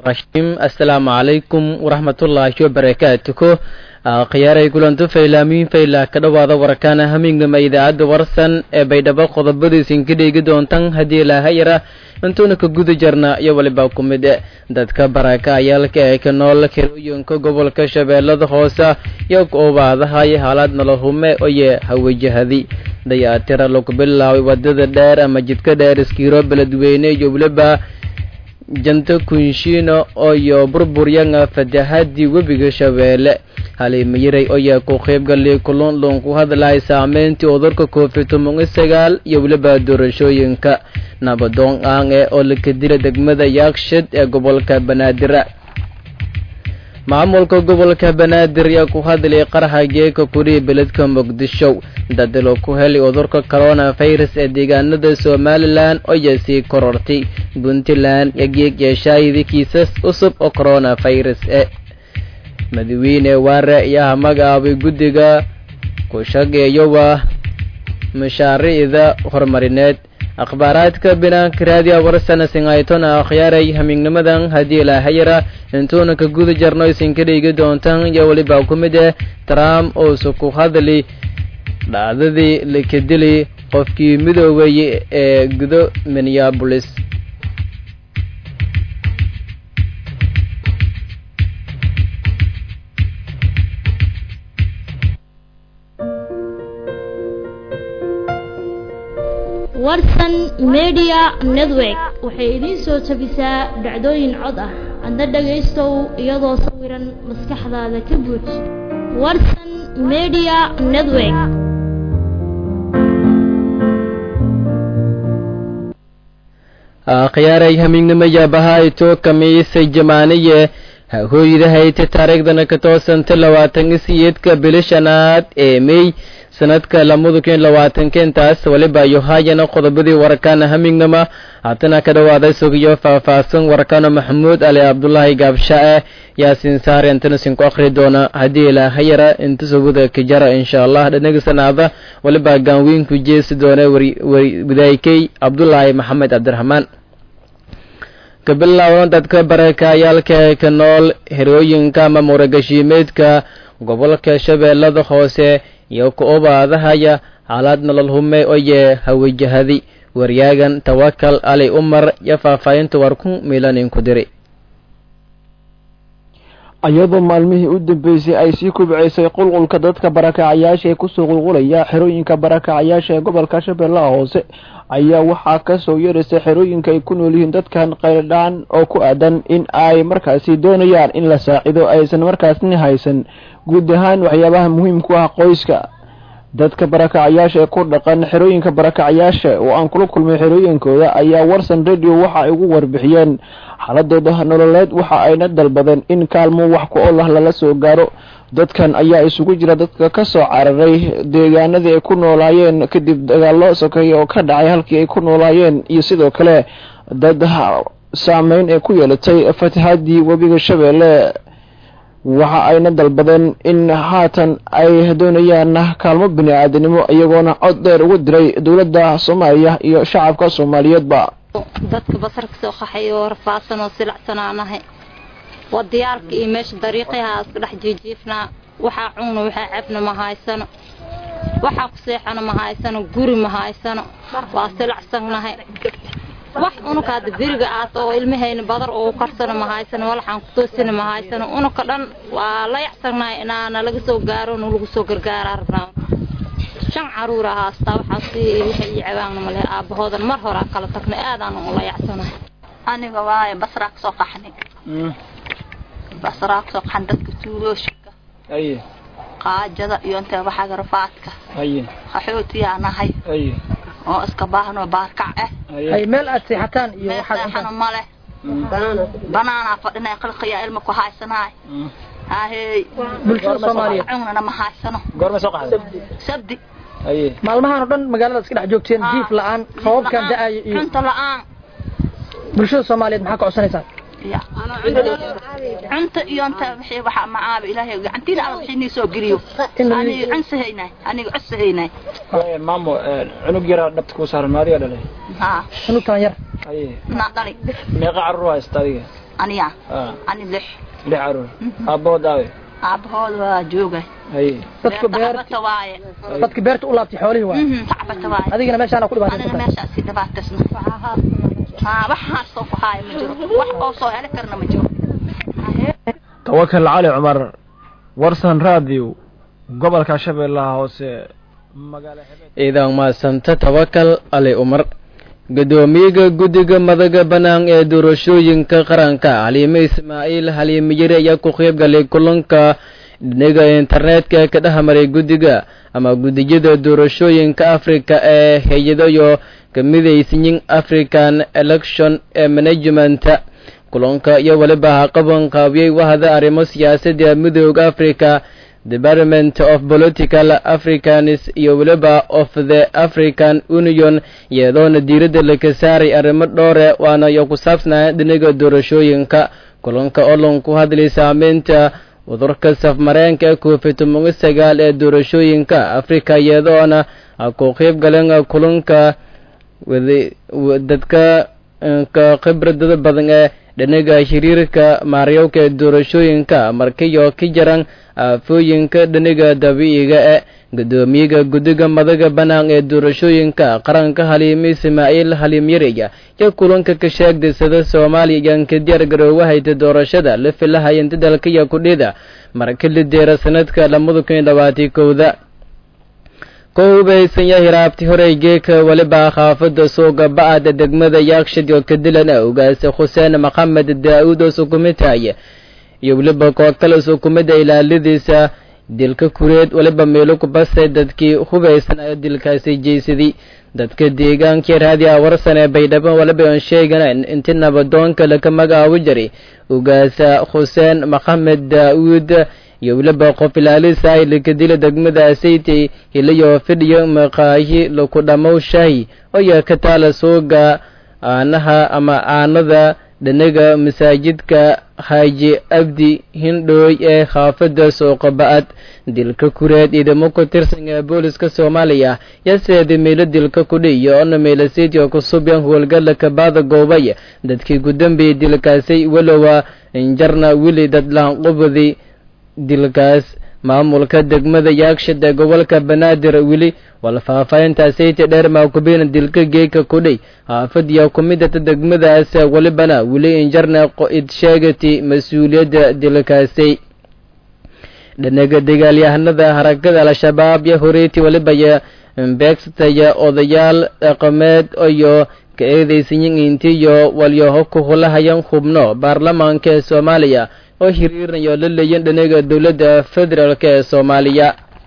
raxiim assalaamu calaykum waraxmatullaahi wabarakaatuhu khiyaaray kulanto faylaamiin faylaa ka dhowaada warkaana hamignama idaacadda warsan ee baydhabo qodobadiisin ka dheegi doontan haddii ilaahayara intuuna ka guda jarna iyo waliba ku mid dadka barakacayaalka ee ka nool kirooyinka gobolka shabeellada hoose iyo goobaadahay haalaad nolohume oye hawajahadi dayaatira lagu bilaabay wadada dheer ama jidka dheer iskiiro beledweyne iyo weliba janta kunshiino iyo burburyanga fatahadii webiga shabeelle halimayiray oyaa ku qaybgalay kulundhun ku hadlay saameyntii cudurka covid toban iyo sagaal iyo weliba doorashooyinka nabadoon aan ee oo laka dila degmada yaakshid ee gobolka banaadir maamulka gobolka banaadir ayaa ku hadlay qaraxa geeka kuriya beledka muqdisho dadalo ku helay cudurka corona virus ee deegaanada somalilan oyaa sii korortay puntland iyo geeg yeeshaayadii kiisas cusub oo corona virus e madaxweyne waare ayaa magacaabay guddiga ku shageeyowa mashaariicda horumarineed akhbaaraadka binaanka raadiya warsana singaytona akhyaaray hamiignimadan haddii ilaahayara intuuna ka guda jarno isinka dhigi doontan iyo weliba ku mid eh trump uusa ku hadli dhacdadii laka dili qofkii midoobay ee gudo minneabolis warsan media network waxay idiin soo jabisaa dhacdooyin cod ah adna dhagaystow iyadoo sawiran maskaxdaada ka buuj warsan media network khiyaaray hamiignimo yaabahayto kamiisay jamaaniye hooydahayta taariikhdana ka toosanta labaatan iyo siyeedka bili shanaad ee mey sanadka lamada kun labaatanka intaas waliba yohayana qodobadii warakaana hamignama haatana ka dhawaaday sugiyo faahfaahsan warakaana maxamuud ali cabdulaahi gaabsha-e yaasiin saare intanasin ku akhri doona haddii ilaahayara inta suguda kijara insha allah dhanagisanaada waliba gaanweynku jeesi doona wadaykey cabdulaahi maxamed cabdiraxmaan kabilowna dadka barakayaalka ee ka nool herooyinka ama muuragashiimeedka gobolka shabeellada hoose iyo ku obaadahaya xaalaad nolol hume oye hawajahadi waryaagan tawakal ali umar iyo faahfaahinta war ku milanin ku diri iyadoo maalmihii u dambeysay ay sii kubceysay qulqulka dadka barakacayaasha ee kusoo qulqulaya xerooyinka barakacayaasha ee gobolka shabeellaha hoose ayaa waxaa kasoo yeeraysa xerooyinka ay ku nool yihiin dadkan qayldhaan oo ku aadan in ay markaasi doonayaan in la saacido aysan markaasni haysan guud ahaan waxyaabaha muhiimku ah qoyska dadka barakacayaasha ee ku dhaqan xerooyinka barakacayaasha oo aan kula kulmay xerooyinkooda ayaa warsan radio waxa ay ugu warbixiyeen xaaladooda nololeed waxa ayna dalbadeen in kaalmo wax ku olah lala soo gaaro dadkan ayaa isugu jira dadka ka soo cararay deegaanadii ay ku noolaayeen kadib dagaallo sokeeye oo ka dhacay halkii ay ku noolaayeen iyo sidoo kale dad saameyn ee ku yeelatay fatahadii webiga shabeelle waxa ayna dalbadeen in haatan ay doonayaan kaalmo bini aadanimo iyagoona cod dheer uga diray dowladda soomaaliya iyo shacabka soomaaliyeedba dadka basar ka soo qaxay oo rafaadsan oo silacsanaanahay wadayaalka iyo meesha dariiqyaha iska dhex jiijiifnaa waxaa cunna waxaa cabna ma haysano waxaa ku seexana ma haysano guri ma haysano waa silacsannahay wax unuka hadda beriga aas oo ilmahayna badar oo karsana ma haysano walaxaan ku toosina ma haysano unuka dhan waa la yacsannahay inaana laga soo gaaro nu lagu soo gargaaraa rabnaa shan caruura haastaa waxaas waxay ii cabaanna male aabbahoodan mar horaa kala tagnay aadaan ula yacsanahay aniga waaye basraa kasoo qaxnay basraa kasoo qaxan dadka tuulooshika qaajada iyo intee waxaga rafaadka qaxootiyaa nahay oo iska baahnoo baarkac ah meel aad seexataan iyo meel seexano male banaanaa fadhinay qilqiyaa ilma ku haysanaay haahey bulshada soomaaliyeed cunana ma haysano goorma soo qaxday sabdi maalmahan oo dhan magaalada iska dhex joogteen jiif la-aan roobabkan da-ayo iyo cunta la-aan bulshada soomaaliyeed maxaa ka codsanaysaan cunta iyo inta wixii waxa macaaba ilaahay gacantiina alla wixii nii soo geliyo aniga cunsahaynay aniga codsahaynay maamo cunug yaraa dhabta kuu saaran maadiga dhalay haa cunugtaan yar haye naa dhali meeqa carruur haysta adiga aniya ah ani lix lix caruur aabahood aawe aabbahood waa joogay haye dadka beer tacbata waaye dadka beerta u laabtay xoolihii waay Mhm, tacbata waaye adigana meeshaana ku anina dhibaataysan meeshaas si dhibaataysna haa wax haastoo ku haaya ma jiro wax oo soo heli karna ma jiro tawakal cali cumar warsan radio gobolka shabeellaha hoose magaala ciidan maasanta tawakal ali umar gudoomiyaga guddiga madaga bannaan ee doorashooyinka qaranka xaliime ismaaciil xaliime yari ayaa ku qayb galay kulanka dhinaga internetka ka dhexmaray guddiga ama gudiyada doorashooyinka africa ee hay-adayo kamidaysiyin african election ee management kulanka iyo weliba haqaban qaabiyey wahda arrimo siyaasadda midooda africa department of political africans iyo weliba of the african union iyadoona diiradda laga saaray arrimo dhowre waana iyo ku saabsanaa dhinaga doorashooyinka kulanka oo lan ku hadlay saameynta cudurka safmareenka covid toban iyo sagaal ee doorashooyinka africa iyadoona ku qayb galeen kulanka dadka ka khibradada badan ee dhinaga xiriirka maaryowka ee doorashooyinka markiyo ka jaran aafooyinka dhinaga dabiiciga ee gudoomiyaga guddiga madaga bannaan ee doorashooyinka qaranka haliime ismaaciil haliim yareya iyo kulanka ka sheegdaysada soomaaliya iyaan ka diyaar garoowahayta doorashada la filahayanta dalkaya kudhida marka la deera sanadka lamada kun iyo labaatan kowda ku hubaysan yahay raabti horey geeka weliba khaafada suuga ba-ada degmada yaakshid oo kadilan a ogaasay xuseen maxamed daa-uud oo sukumitaya iyo weliba koo kale sukumida ilaaladiisa dilka kureed weliba meelo ku basay dadkii hubaysan ayo dilkaasi jeysaday dadka deegaankii raadiya warsan ee baydhabo waliba aan sheeganan inti nabadoonka laka magacaabo jiray ogaasa xuseen maxamed daa-uud iyo weliba qof ilaalisa ay laka dila degmada asaytay hilayo fidhiyo maqaahi laku dhammow shahi oya ka taala suuga aanaha ama aanada dhinaga masaajidka haaji abdi hindhooy ee khaafada suuqa ba-ad dilka kureed ciidamo ku tirsan ee booliska soomaaliya yaseeda meelo dilka kudhi iyo ona meelaseedyo kusubyan howlgala kabaada goobay dadkii gudambay dilkaasay walowa injarna wili dadlaanqubadi dilkaas maamulka degmada yaakshid ee gobolka banaadir weli wala faahfaahintaasayta dheer maakubina dilka geeka kudhay haafadiya kumidata degmadaas welibana weli injarna id sheegati mas-uuliyadda dilkaasay dhinaga dagaalyahanada harakada al-shabaab yo horeyti weliba beegsataya odayaal dhaqameed iyo ka eedaysayin intiyo walyaho ku hulahayan hubno baarlamaanka ee soomaaliya oo xiriirinayo la leeyan dhinaga dowladda federaalk ee soomaaliya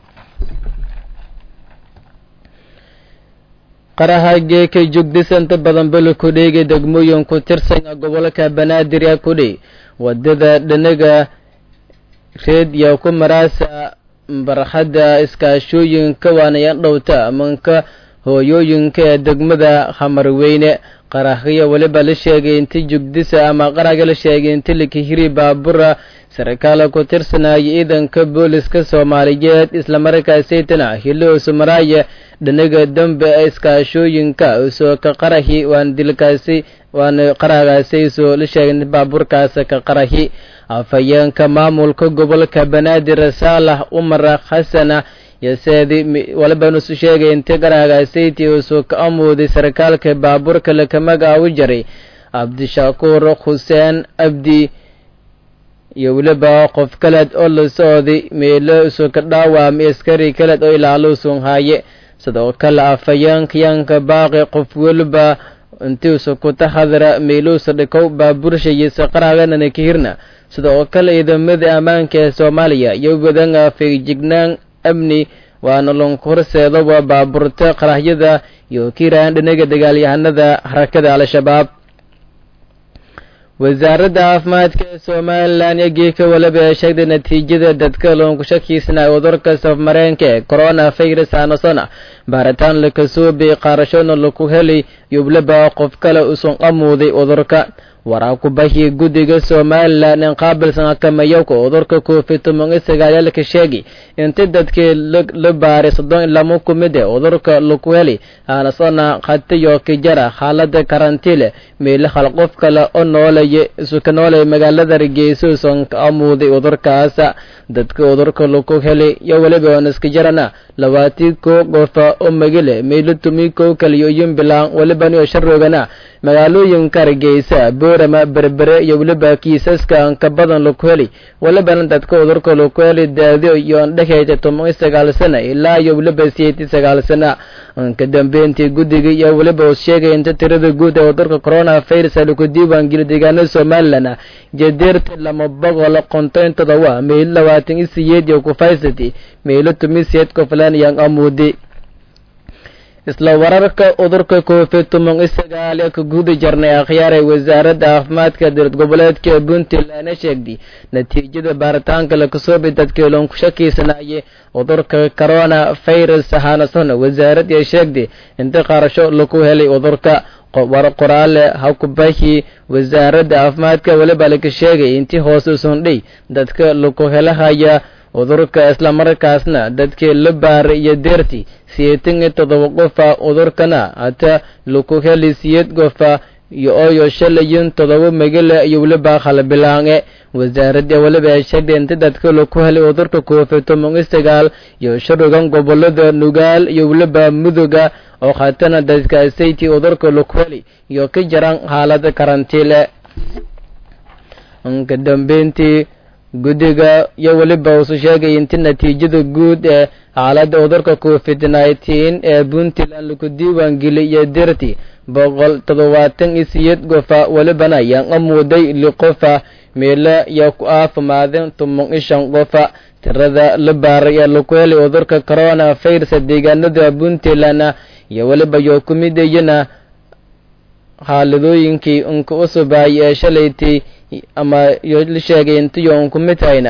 qaraha geeka jugdisanta badan bala kudheega degmooyin ku tirsan gobolka banaadir ee kudhay wadada dhinaga reed iyo ku maraasa barxadda iskaashooyinka waanayan dhowta amanka hooyooyinka ee degmada hamarweyne qarahya weliba la sheegay inti jugdisa ama qaraga la sheegay inti lakihiri baabura sarkaala ku tirsanaya ciidanka booliska soomaaliyeed islamarkaasaytana hiloosu maraaye dhinaga dambe ee iskaashooyinka usoo ka qarahi waan dilkaasi waana qaragaasi soo la sheegay inti baaburkaas ka qarahi afhayeenka maamulka gobolka banaadir saalax umar xasana yaseedi waliba nusu sheegay inti qaragaasaytii usoo ka amooday sarkaalka baaburka laka magacaabu jiray cabdishakuur xuseen abdi iyo weliba qof kaleed oo la socday meelo usoo ka dhaawamay askari kaleed oo ilaalo usun haaye sidoo kale afhayeenkayaanka baaqi qof weliba intiusa ku taxadara meeluusa dhikow baaburshayisa qaraaganana ka hirna sidoo kale ciidamada ammaanka ee soomaaliya iyo wadanga feejignaan amni waana lonku horseeda waa baaburta qarahyada iyo kiiraan dhinaga dagaalyahanada harakada al-shabaab wasaaradda caafimaadka ee somalilan iyo geeka waliba ee sheegtay natiijada dadka loonku shakiisnaa cudurka safmareenka ee corona virus aanasona baaritaan lakasoo biyey qaarashoona laku helay iyo waliba qof kale usan amuuday cudurka waraa kubahii guddiga somalilan in qaabilsan akamayowka cudurka covid toban iyo sagaalka sheegi inti dadkii la baaray soddon iyo lama ku mid ee cudurka laku heli aanasona khatiyo kijara xaalada karantiile meelo hal qof kale oo noolaya isuka noolaya magaalada hargeysa usan ka amuuday cudurkaas dadka cudurka laku heli iyo weliba onaskijarana labaatii koo qofa oo magile meelo tumi kow kaliyo yumbilan welibaniyo sharoogana magaalooyinka hargeysa boorama berbere iyo weliba kiisaska anka badan laku heli welibana dadka cudurka laku heli daadiyo iyo andhexeysa toban iyo sagaal sana ilaa iyo weliba siyeed iyo sagaal sana ka dambeyntii guddiga iyo weliba uu sheegay inta tirada guud ee cudurka corona virus laku diiwaangeliyo deegaanada somalilan jadeerta lama boqol konton todoba meelo labaatan iyo siyeed iyo kufaysati meelo tumi siyeed koflan iyo amuudi isla wararka cudurka covid toban iyo sagaal ee ka guda jirnay akhyaaray wasaaradda caafimaadka dowlad goboleedka puntland sheegday natiijada baaritaanka lakasoobi dadkii loon ku shakiysanaayay cudurka corona virus ahaanasona wasaaradda sheegday inta qarasho laku helay cudurka qoraale hakubahi wasaaradda caafimaadka weliba laka sheegay intii hoose usundhay dadka laku helahaya cudurka islamarkaasna dadkii la baaray iyo deerti siyeetan iyo todoba qofa cudurkana hata laku heli siyeed qofa iyo ooyo shalayin todoba magala iyo weliba khalbilaange wasaaradda weliba ay sheegtay inta dadka laku helay cudurka covid toban iyo sagaal iyo sharogan gobolada nugaal iyo weliba muduga oo khatana dadkaasaytii cudurka laku heli iyo ka jaran xaalada karantiile ka dambeyntii guddiga iyo weliba uusu sheegay inti natiijada guud ee xaaladda cudurka covid nineteen ee puntland laku diiwaangeliy iyo dirti boqol toddobaatan iyo siyeed qofa welibana ayaan amuuday li qofa meelo iyo ku aafimaadeen toban iyo shan qofa tirada la baaray ee laku helay cudurka corona virus deegaanada puntland iyo weliba yo ku midayana xaaladooyinkii unka usubaay ee shalaytay ama yo la sheegay intiyo unku mid hayna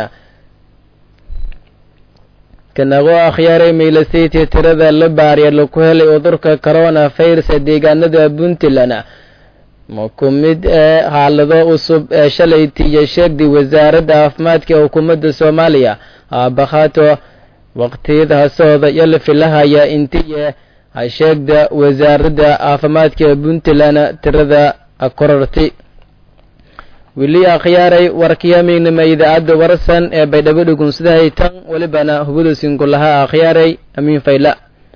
kanagoo akhyaaray maylasaytii tirada la baariya laku helay cudurka corona virus ee deegaanada puntland ma ku mid ee xaalado cusub ee shalaytay iyo sheegday wasaaradda caafimaadka ee xukuumadda soomaaliya aabakhato waqtiyada hasooda iyo la filahaya intiye hasheegda wasaaradda caafimaadka ee puntland tirada kororti weli akhyaaray warkiyamignima idaacadda warsan ee baydhabo dhugunsidahay tan welibana hubadusinku lahaa akhyaaray amiin fayla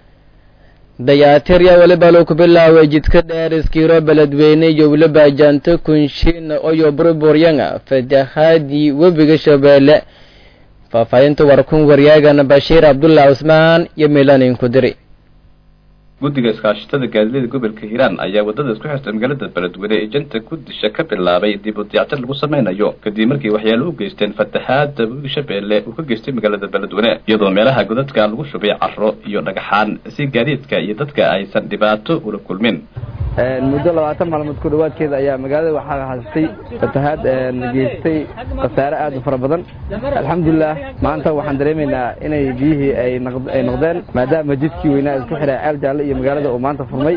dayaatirya weliba loo ku bilaaway jidka dheer iskiiro beledweyne iyo weliba janto kunshin oyo burburyanga fatahaadii webiga shabeelle faahfaahinta warkun waryaagana bashiir cabdullah cusmaan iyo milanin ku diri guddiga iskaashatada gaadiidlada gobolka hiiraan ayaa waddada isku xirta magaalada beledweyne ee janta kudisha ka bilaabay dib u diyactir lagu samaynayo kadib markii waxyaalo u geysteen fatahaada webiga shabeelle uu ka geystay magaalada beledweyne iyadoo meelaha godadka lagu shubay carro iyo dhagaxaan si gaadiidka iyo dadka aysan dhibaato ula kulmin muddo labaatan maalmood ku dhawaadkeeda ayaa magaalada waxaa haystay fatahaad geystay khasaare aad u fara badan alxamdulilah maanta waxaan dareemaynaa inay biyihii ay noqdeen maadaama jidkii weynaa isku xiray ceel jaalle iyo magaalada uu maanta furmay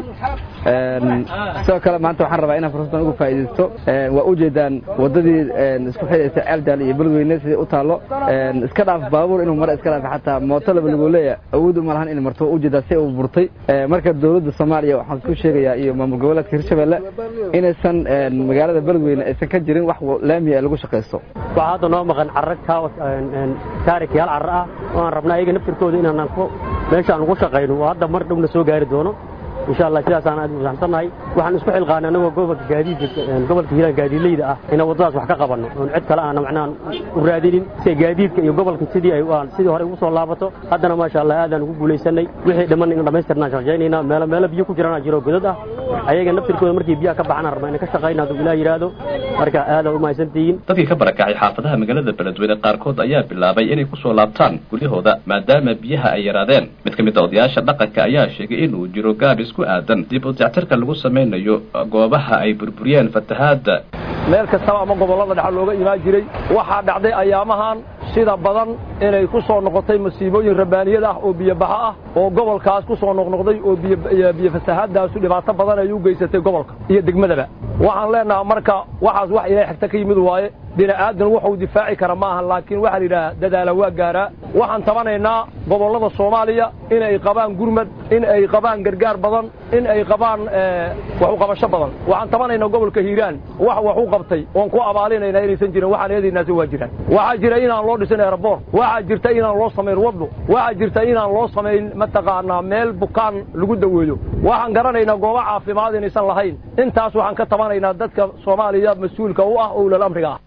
sidoo kale maanta waxaan rabaa inaan fursadan uga faa'iidaysto waa ujeedaan waddadii isku xidhaysa ceel jaalle iyo beledweyne sidai u taallo iska dhaaf baabuur inuu mara iska dhaaf xataa mooto laba lagu leeya awood uma lahan inay marto waa ujeedaa si uu burtay marka dowladda soomaaliya waxaan ku sheegayaa iyo maamul goboleedka hirshabelle inaysan magaalada beledweyne aysan ka jirin wax laamiya lagu shaqaysto waxaa hadda noo maqan carro taarikyaal carro ah oo aan rabna ayaga naftirkooda inaanan meesha aan ugu shaqayno oo hadda mar dhowna soo gaari doono insha allah sidaasaan aad ufahamsannahay waxaan isku xilqaanay anagoo gobolka gaadiidka gobolka hiiraan gaadiidleyda ah inaan waddadaas wax ka qabanno oon cid kale aana macnaha u raadinin si gaadiidka iyo gobolka sidii ay sidii hore ugu soo laabato haddana maasha allah aadaan ugu guulaysanay wixii dhamman in dhammaystirnaan shaqaynaynaa meelo meelo biyo ku jiraan jiro godad ah ayaga naftirkooda markii biyaha ka baxaan rabna inay ka shaqayna hadduu ilaah yidhaahdo marka aadaad u mahadsantihiin dadkii ka barakacay xaafadaha magaalada beledweyne qaarkood ayaa bilaabay inay ku soo laabtaan guryahooda maadaama biyaha ay yaraadeen mid ka mid a odayaasha dhaqanka ayaa sheegay inuu jiro gaabis ku aadan dib u dayactirka lagu samaynayo goobaha ay burburiyeen fatahaadda meel kastaba ama gobollada dhexa looga imaan jiray waxaa dhacday ayaamahan sida badan inay ku soo noqotay masiibooyin rabbaaniyad ah oo biyobaxa ah oo gobolkaas ku soo noqnoqday oo biyo fasahaadaasu dhibaato badan ay u geysatay gobolka iyo degmadaba waxaan leenahaa marka waxaas wax ilaahay xigta ka yimid waaye bini aadan wuxuu difaaci kara ma aha laakiin waxaa la yidhaha dadaala waa gaaraa waxaan tabanaynaa gobollada soomaaliya in ay qabaan gurmad in ay qabaan gargaar badan in ay qabaan wax u qabasho badan waxaan tabanaynaa gobolka hiiraan wax wax u qabtay oon ku abaalinaynaa inaysan jirin waxaan eedaynaasi waa jiraan waxaa jira inaan loo dhisin aeroboort waxaa jirta inaan loo samayn waddo waxaa jirta inaan loo samayn mataqaanaa meel bukaan lagu daweeyo waxaan garanaynaa goobo caafimaad inaysan lahayn intaas waxaan ka tabanaynaa dadka soomaaliya mas-uulka u ah owlal amriga ah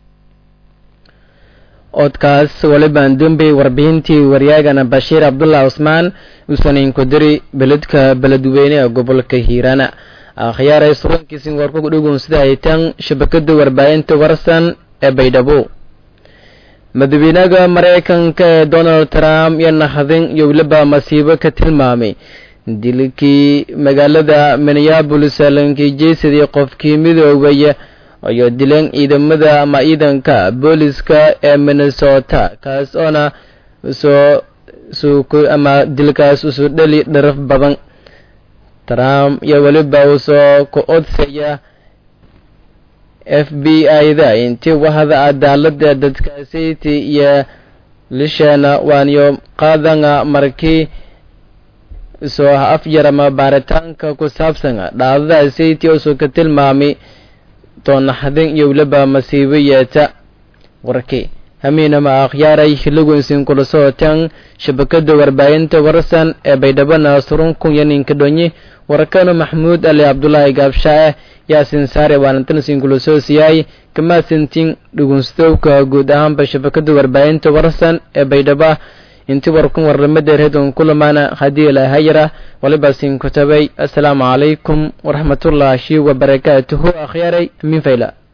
codkaas walibaan dembey warbixintii waryaagana bashiir cabdullah cusmaan uusanin ku diri beledka beledweyne ee gobolka hiirana akhyaaray surankiisin warku dhugun sida ay tan shabakada warbaahinta warsan ee baydhabo madaxweynaha maraykanka ee donald trump iyo nakhadin iyo weliba masiibo ka tilmaamay dilkii magaalada minneabolis lankii jeysadii qofkii midoobaya iyo dileen ciidamada ama ciidanka booliska ee minnesota kaas oona soo soo ama dilkaas usoo dheli dharaf badan trump iyo weliba uu soo ku odsaya f b i-da intii wahda cadaalada dadkaasiti iyo lishana waaniyo qaadanga markii soo afyar ama baaritaanka ku saabsan dhaadadaasiti usoo ka tilmaamay doonaxdin iyo weliba masiibo yeeta warkii hamiinama akhyaaray hilogoynsin kula socotaan shabakada warbaahinta warsan ee baydhabana surun kun iyo ninka dhonyi warakano maxmuud ali cabdulaahi gaabshaah yaasin saare waalantansin kula soosiyay kamaasintin dhugunstowka guud ahaanba shabakada warbaahinta warsan ee baydhaba inti warkun warlamadeer hedon kulamaana haddii ilahayara waliba sin kutabay assalaamu calaykum waraxmatullaahi wabarakaatuhu akhyaaray min fayla